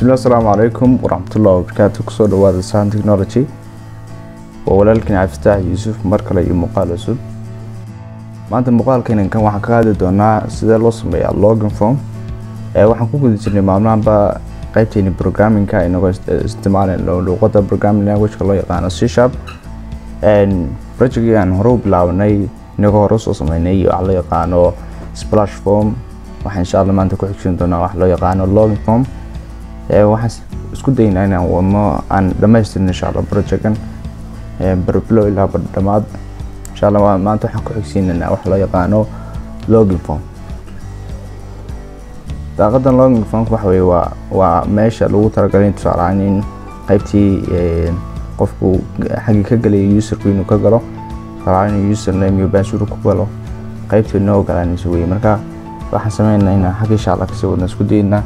bismillahi asalaamu calaykum waraxmatullahi wabarakaatu kusoo dhawaada sahan technology waa walaalkani cabdifataax yuusuf mar kale iyo muuqaal cusub maanta muuqaalkeenan kan waxaan ka hadli doonaa sidee loo sameeyaa login form ee waxaan ku guda jirnay maalmahanba qaybteeni programmingka inagoo isticmaalay luuqada programming languageka loo yaqaano c sharp projectgii aan hore u bilaabanay inagoo hore usoo sameynay waxa loo yaqaano splash form waxaan insha allah maanta ku xigsin doonaa wax loo yaqaano login form waxaan isku daynaa inaan wadno aan dhamaystirno insha allah projectkan barbilow ilaa bardhamaad insha allah maanta waxaan ku xigsiinaynaa wax loo yaqaano login form daaqadan login form waxa weye waa waa meesha lagu talagalay tusaale ahaan in qaybtii qofku xaggii ka galaya userku inuu ka galo tusaale ahaan inuu username iyo password ku galo qaybtii noo ogolaanaysa weye marka waxaan sameynaa inaan xagga insha allah kasii wadna isku daynaa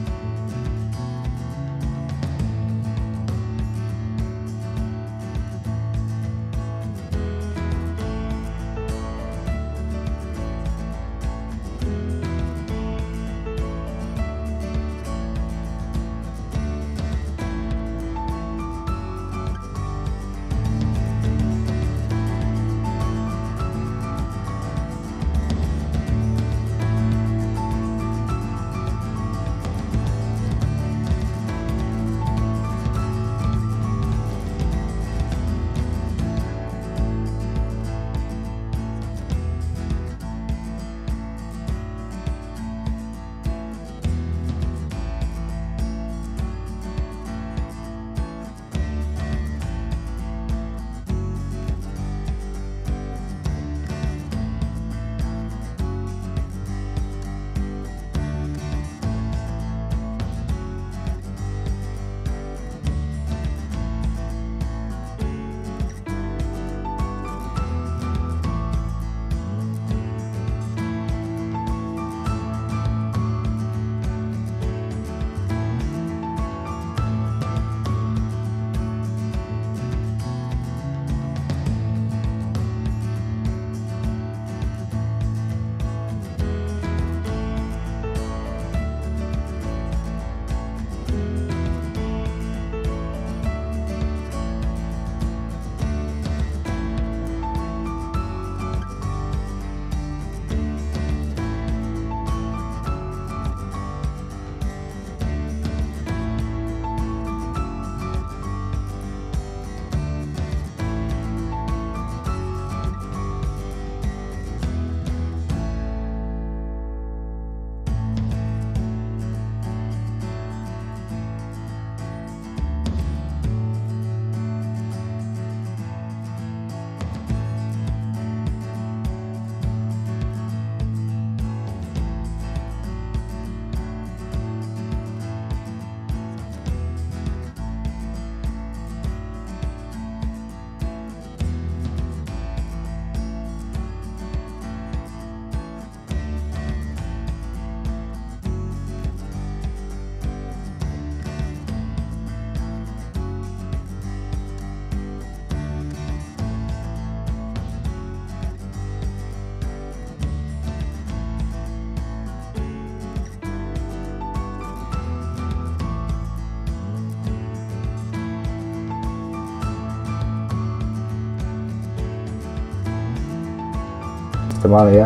isticmaalaya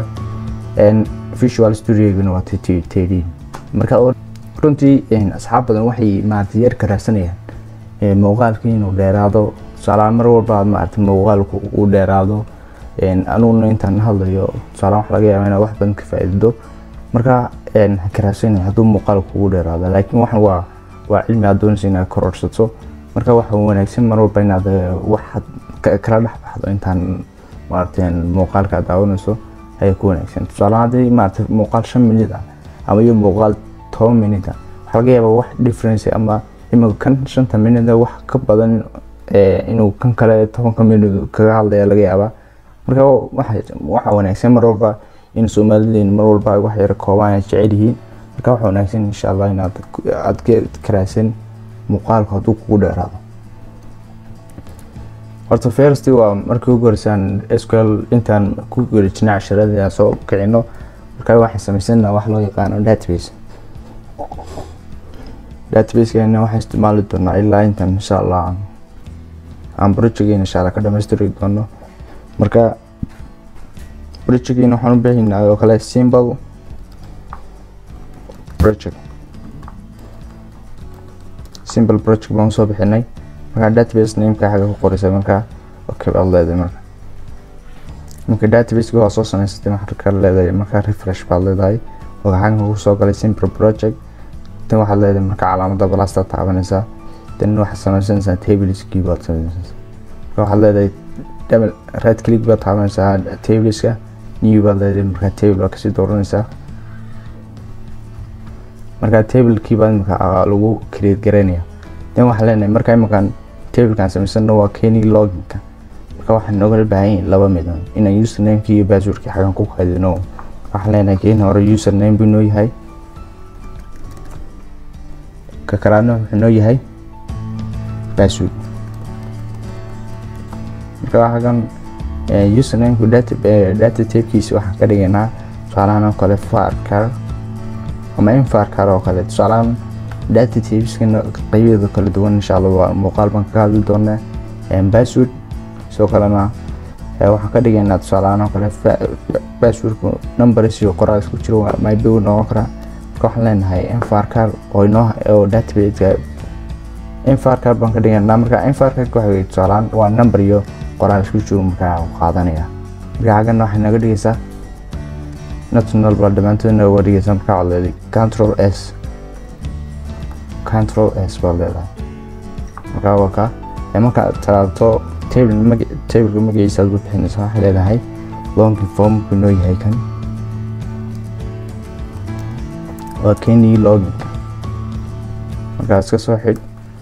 visual studiogana waa tdin marka runtii asxaab badan waxay maarata yar karaadsanayaan muuqaalka inuu dheeraado tusaalahaan mar walba aad maarata muuqaalku uu dheeraado anuguna intaan hadlayo tusaalahaan wax laga yaaba inaad wax badan ka faa'iido marka ha karaadsanaya hadduu muuqaalku ugu dheeraado laakiin waxan waa waa cilmi aad doonaysa inaad kororsato marka waxa wanaagsan mar walba inaad wax kala dhex baxdo intaan maarata muuqaalka aad daawanayso ayaa ku wanaagsan tusaale haddii maarata muuqaal shan minid ah ama iyo muuqaal toban minid ah waxaa laga yaabaa wax difference ama imika kan shanta minid wax ka badan inuu kan kale tobanka minid kaga hadlaya laga yaabaa marka waxa wanaagsan mar walba in soomalileen mar walba wax yar koobaan ay jecel yihiin marka waxa wanaagsan insha allah inaad aad ka karaadsan muuqaalku hadduu kugu dheeraado horta first waa markii ugu horeysaan sql intaan ku gerijina casharadii aan soo kicino markaa waxaan samaysana wax loo yaqaano database databasekeena waxaan isticmaali doonaa ilaa intaan insha allah aan aan projectgeena insha allah ka dhamaystiri doono marka projectgeena waxaan u baahanaa oo kale simple project simple project baan soo bixinay marka database nameka xagga ku qoraysa marka okay baad leedahay marka marka databaseka waa soo samaysatay marka leedahay marka refresh baad leedahay oo xagga kugu soo galay simple project tan waxaad leedahay marka calaamada balasta taabanaysaa tan waxaad samaysanaysaa tableskii baad samaysanaysaa marka waxaad leedahay double right click baad taabanaysaa tableska new baad leedahay marka table baad kasii dooranaysaa marka tablekii baa imika lagu create garaynaya dan waxaan leenahay marka iminkan tablekan samaysano waa keni loginka marka waxaan nooga baahan yahay laba mid inaan usernameki iyo passwordki xagan ku kaydino waxaan leenahay keni hore username buu noo yahay ka kalaadna wuxuu noo yahay password marka xagan usernameka data data typekiisa waxaan ka dhigaynaa tusaalahan oo kale farcar ama infarkar oo kale tusaalahaan data typeskana qaybeeda kala duwan insha allah waa muuqaal baan kaga hadli doonaa password sidoo kalena waxaan ka dhigaynaa tusaalahaan oo kale passwordku numbers iyo qoraal isku jiro maybe uu noqon karaa marka waxaan leenahay infarkar oo inoo oo databaseka infarkar baan ka dhigaynaa marka infarkarka waxa tusaalahaan waa number iyo qoraal isku jiro markaa qaadanaya marka xaggana waxay naga dhigaysaa national baa dhammaantoodna uga dhigaysa markaa waad leedahay control s control s baad leedahay markaa waa ka marka talaabto table mag tableka magaciisa aad ku bixinaysa waxay leedahay longi form buu noo yahay kan waa keni loginka markaa iska soo xidh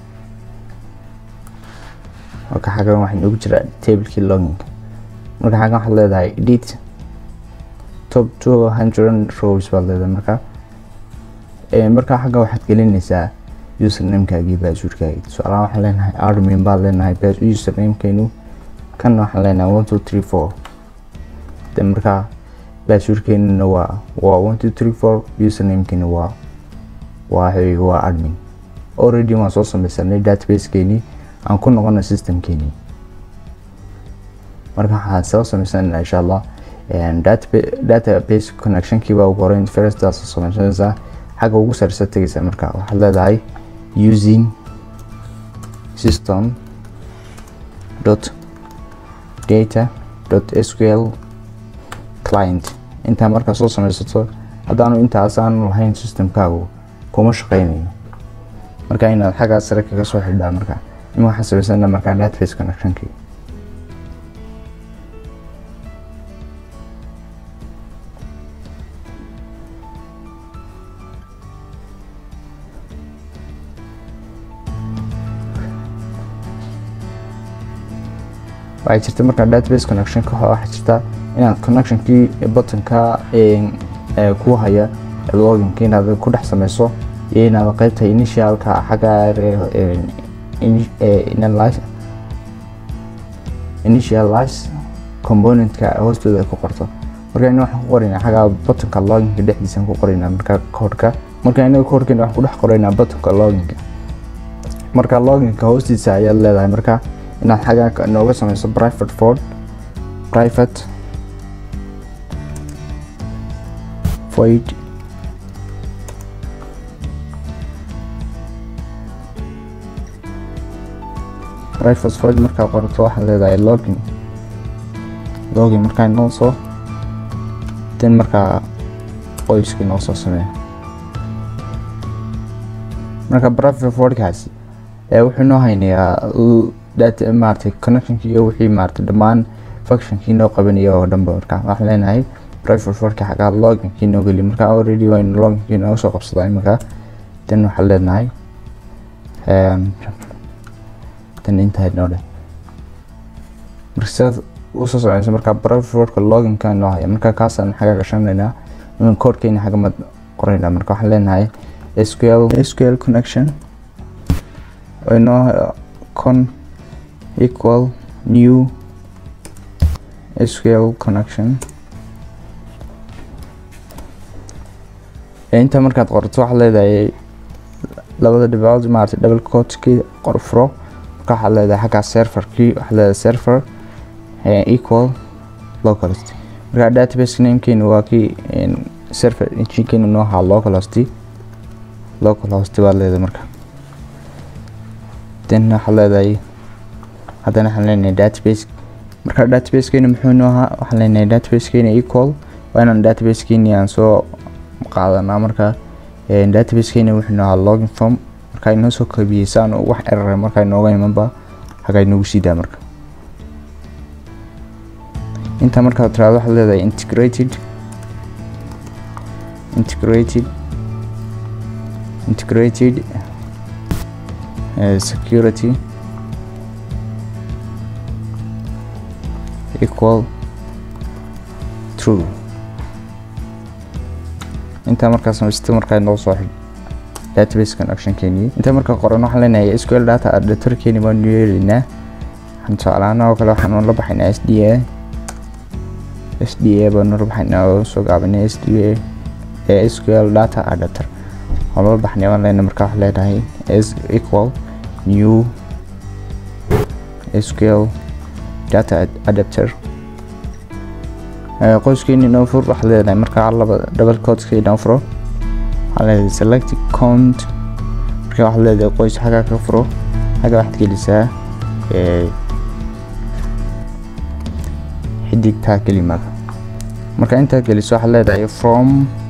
marka xaggan waxaa noogu jira tablekii loginka marka xaggan waxaad leedahay edit top two hundred rows baad leedahay marka marka xagga waxaad gelinaysaa usernamekaagii passwordkaagii tusaalaha waxaan leenahay admin baad leenahay usernamekeynu kan waxaan leenahay one two three four de markaa passwordkeynuna waa waa one two three four usernamekeyna waa waa waa admin already waan soo sameysanay databasekeenii aan ku noqona systemkeenii marka waxaan soo sameysanayna insha allah database connectionkii baa ugu horeyn firstaas samaysanaysaa xagga ugu sareysa tegaysa marka waxaad leedahay using system dot data dot sql client intaa markaa soo sameysato haddaanu intaas aanu lahayn systemkaagu kuma shaqeynayo marka inaad xaggaa sare kaga soo xidhaa marka ima waxaan samaysana markaa database connectionkii waxay jirta markaa database connection ka waxaa jirta inaad connectionkii buttonka ku haya loginka inaad ku dhex sameyso iyo inaad qeybta initialka xagga initialize componentka hoostooda ku qorto marka ina waxaan ku qoraynaa xagga buttonka loginka dhexdiisa ku qoraynaa marka koodhka marka inaga koodhkeena waxaan ku dhex qoraynaa buttonka loginka marka loginka hoostiisa ayaad leedahay marka inaad xagga nooga sameyso private ford private void private void markaa qorato waxaad leedahay login login markaa inoo soo den markaa qoyskii noo soo sameeya marka private voidkaasi wuxuu noo haynayaa data maaragtay connectionkii iyo wixii maaragtay dhammaan functionkii noo qabanaya oo dhanba marka waxaan leenahay private forka xagaa loginkii noo geliy marka already waynu loginkii nooga soo qabsadaa iminka dan waxaan leenahay dan intaa noo dheh marka sidaad usoo soceysa marka private forka loginka noo haya marka kaasaan xagaa gashanaynaa imin koodkeena xagamad qoraynaa marka waxaan leenahay sql sql connection inoo con equal new SQL connection inta markaad qorto waxaad leedahay labada dhibcood maarata double cotkii qor furo marka waxaad leedahay xaggaa serverkii waxaad leedahay server equal localhost marka database namekeenu waa kii server enginekeenu noo ahaa localhost localhost baad leedahay marka then waxaad leedahay haddana waxaan leenahay database marka databasekeena muxuu noo ahaa waxaan leenahay databasekeena equal waa inaan databasekeeni aan soo qaadanaa marka databasekeena wuxuu noo ahaa login form marka inoo soo kabiyey saan wax erara marka inooga imanba hagaa inoogu siidaa marka inta markaa tiraado waxaad leedahay integrated integrated integrated uh, security equal true intaa markaa samaysta markaa noo soo xidh database connection keeniyey intaa markaa qoran waxaan leenahay sql data editor keeni baanu yeelaynaa waxaan tusaalaana oo kale waxaan la baxaynaa s d a s d a baanu la baxaynaa oo soo gaabinay s d a ee sql data editor waan la baxnay waan leenahay markaa waxaan leenahay s equal new sql data adapter qoyskeeni noo fur waxaad leedahay markaa laba double codeskii noo furo waxaad leedahay select count markaa waxaad leedahay qoys xaggaa ka furo xagga waxaad gelisaa xidigtaa kelimada marka intaad geliso waxaad leedahay from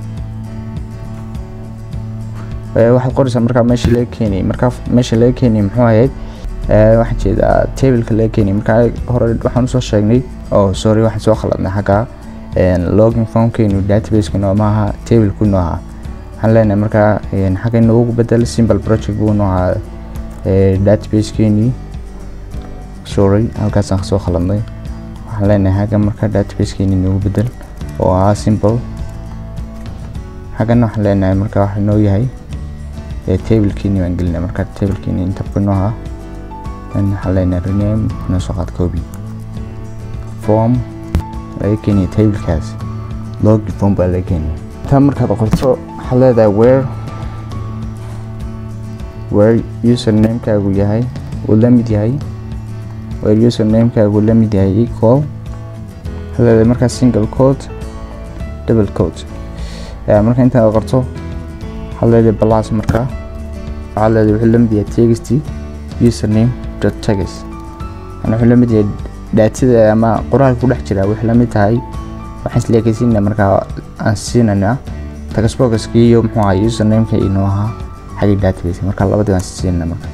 waxaad qoraysaa markaa meesha laga keenayay markaa meesha laga keenayay muxuu ahayd waxaan jeedaa tableka laga keenay markaa hore waxaan usoo sheegnay oh sorry waxaan soo khaladnay xaggaa login formkeenu databaseka nooma aha tableku noo ahaa waxaan leenahay markaa xagga inoogu bedel simple project buu noo ahaa databaskeeni sorry halkaasaan kasoo khaladnay waxaan leenahay xagga markaa databasekeeni inoogu bedel oo ahaa simple xaggana waxaan leenahay markaa waxa noo yahay tablekeeni baan gelinay markaa tablekeeni intabka noo ahaa waxaan leenahay rename noo soo qaad copy form laga keenaya tablekaas login form baa laga keenaya intaa markaad qorto waxaad leedahay where where usernamekaagu yahay uu la mid yahay where usernamekaagu la mid yahay equal waxaad leedahay markaa single code double code marka intaad qorto waxaad leedahay plus markaa waxaad leedahay wuxuu la mid yahay text username dot text yani wuxuu la mid yahay daatada ama qoraalka ku dhex jira waxay la mid tahay waxaan isleekaysiina markaa aan siinanaa tagasbogaskii iyo muxuu ahaa usernameka inoo ahaa xagga database marka labadii waan siinana marka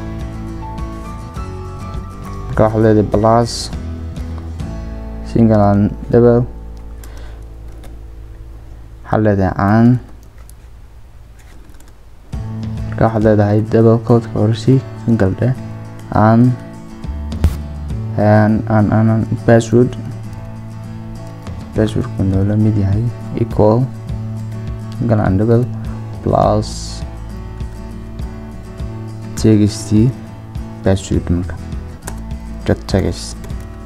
marka waxaad leedahay plus single and double waxaad leedahay aan marka waxaad leedahay double codeka horsii single dheh aan and and and password passwordku noola mid yahay equal single and double plus text password marka dot text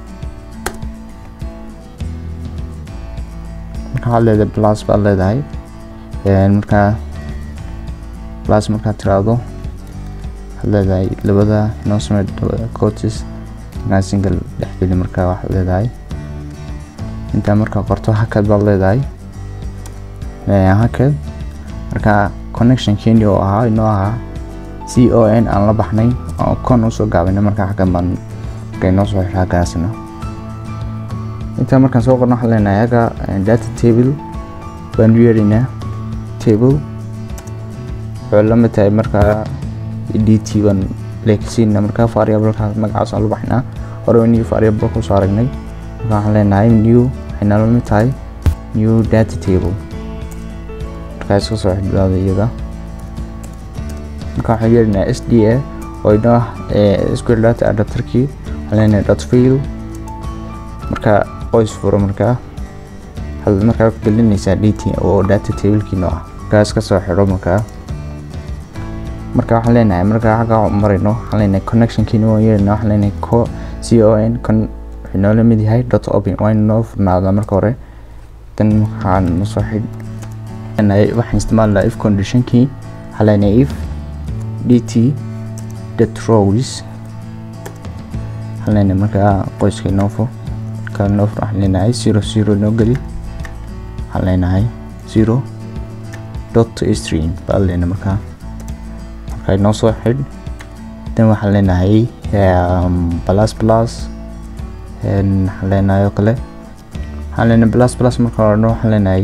marka waxaad leedahay plus baad leedahay markaa plus markaad tiraahdo waxaad leedahay labada noo samey coaches markaa single dhexgeli markaa waxaad leedahay intaa markaa qorto hakad baad leedahay hakad markaa connection keeni oo ahaa inoo ahaa c o n aan la baxnay oo con usoo gaabinay markaa xaggan baan marka inoo soo xidha haggaasna intaa markaan soo qorno waxaan leenahay hagga data table baan u yeeraynaa table wuxuu la mid tahay markaa d t baan leekisiina markaa variableka magacaas aan la baxnaa hore new variable kusoo aragnay marka waxaan leenahay new waxay nala mid tahay new data table markaa iska soo xidhbaada iyada marka waxaan yeerinaa s d a oo inoo ah square data adapterkii waxaan leenahay dot field marka qoys furo markaa waxaad markaa ku gelinaysaa dt oo data tablekii noo ah markaa iska soo xidho markaa marka waxaan leenahay markaa xagga marayno waxaan leenahay connectionkiina waan yeelina waxaan leenahay co c o n con wuxuu noola mid yahay dot open waa inu noo furnaadaa marka hore dan waxaan nasoo xidh leenahay waxaan isticmaali lahaa if conditionkii waxaan leenahay if dt dot rows waxaan leenahay markaa qoyska inoo fur kala inoo fur waxaan leenahay zero zero inoo geli waxaan leenahay zero dot stream baan leenahay markaa markaa inoo soo xidh dan waxaan leenahay plus plus waxaan leenahay oo kale waxaan leenahay plus plus marka horena waxaan leenahay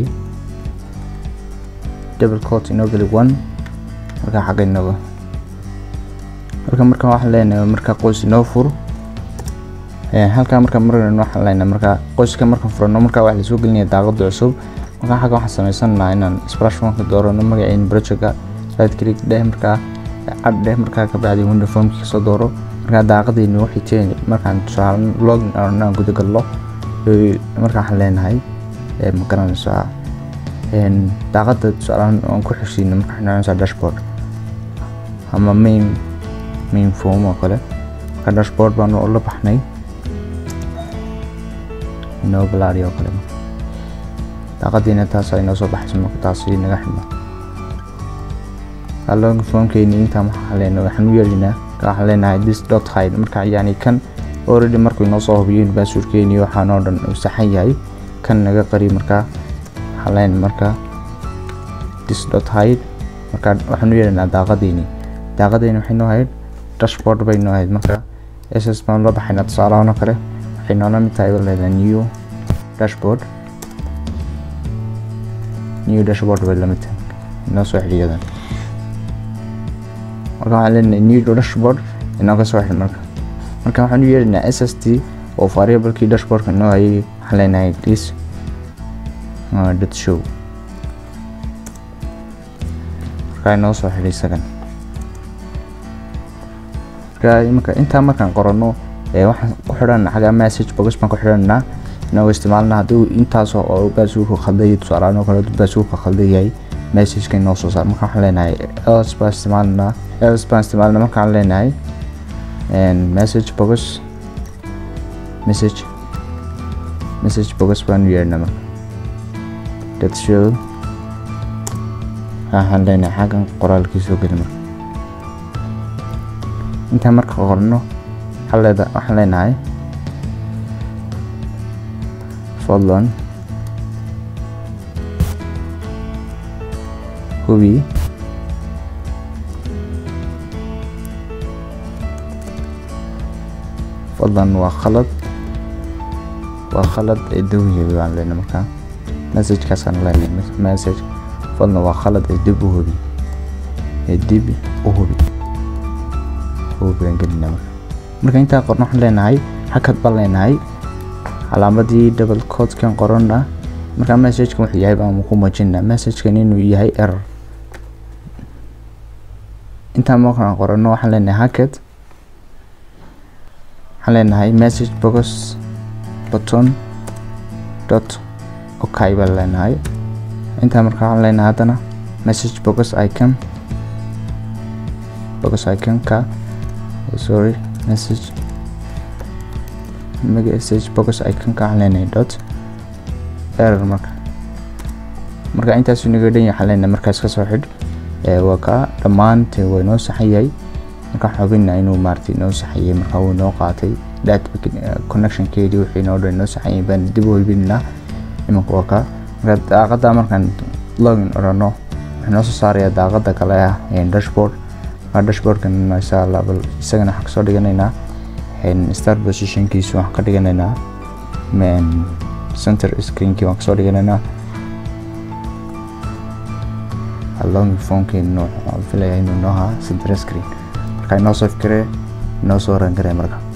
double coat inoo geli one markaa xagga inooga marka marka waxaan leenahay marka qoys inoo fur halkaa marka marna waxaan leenahay marka qoyska marka furano marka wax lasoo gelinaya daaqada cusub marka xagga waxaan sameysanaynaa inaan splash one ka doorano magaciin projectka right click dheh markaa cad dheh markaa ka bacdi window formki kasoo dooro markaa daaqadiina waxay teen markaan tusaale login aan guda gallo marka waxaan leenahay ma garanaysaa daaqada tusaalahan aan ku xigsiino marka waxaan noconaysaa dashboard ama main main form oo kale marka dashboard baan la baxnay inoo balaari oo kale daaqadiina taas ay noo soo baxayso marka taasi naga xidhno login formkeeni intaa waxaan leenahay waxaan u yeelinaa waxaan leenahay this dot hide marka yani kan already markuu inoo soo hubiyo baasuurkeeni waxaan oo dhan uu saxan yahay kan naga qari markaa waxaan leenahay markaa this dot hide marka waxaan u yeelinaa daaqadeeni daaqadeeni waxay noo ahayd dashboard bay noo ahayd marka ss baan la baxaynaa tusaalahan oo kale waxay noola mid tahay leedahay new dashboard new dashboard bay lamid tahay inoo soo xidhiyadan marka waxaan leenahay new dashboard inooga soo xidh marka marka waxaan u yeelinaa s s t oo variablekii dashboardka inoo hayay waxaan leenahay this dot show marka inoo soo xidhay isagan marka imanka intaa markaan qorano waxaan ku xidhanaa xagaa message box baan ku xidhanaa inagoo isticmaalna haddii intaasoo oo baasuurka khalday tusaalahaan oo kale baasuurka khalday yahay messageka inoo soo saar marka waxaan leenahay else baan isticmaalnaa else baan isticmaalnaa marka waxaan leenahay message box message message box baan u yeernaa marka that show waxaan leenahay xaggan qoraalkii soo geli marka intaa marka qorno waxaan leenahay fadlan hubi fadlan waa khalad waa khalad ee dawgeeda baan leenahay markaa messagekaasaan leenahay message fadlan waa khalad ee dib u hubi ee dib u hubi hubi baan gelinaa marka marka intaa qorno waxaan leenahay hakad baan leenahay calaamadii double codekan qorana marka messagekan wuxuu yahay baan ku muujinaa messagekan inuu yahay error intaa markaan qorano waxaan leenahay hakad waxaan leenahay message box button dot okay baan leenahay intaa marka waxaan leenahay haddana message box icon box iconka sorry message message box iconka waxaan leenahay dot error marka marka intaas inaga dhan waxaan leenahay markaas kasoo xidh waa kaa dhammaante waa inoo saxan yahay marka xubinna inuu maaragtay inoo saxan yahay marka wuu inoo qaatay data connectionkeedii wixii inoo dhan inoo saxan yahay baan dib u hubinaa imanka waa kaa marka daaqada markaan login odhano wuxuu inoo soo saarayaa daaqada kale ah dashboard marka dashboardkan insha allah bal isagana waxaan kasoo dhiganaynaa start positionkiisu waxaan ka dhiganaynaa center screenkii waan kasoo dhiganaynaa long phonekeennu waxaan filayaa inuu noo ahaa center screen marka inoo soo fikiree inoo soo rangaree marka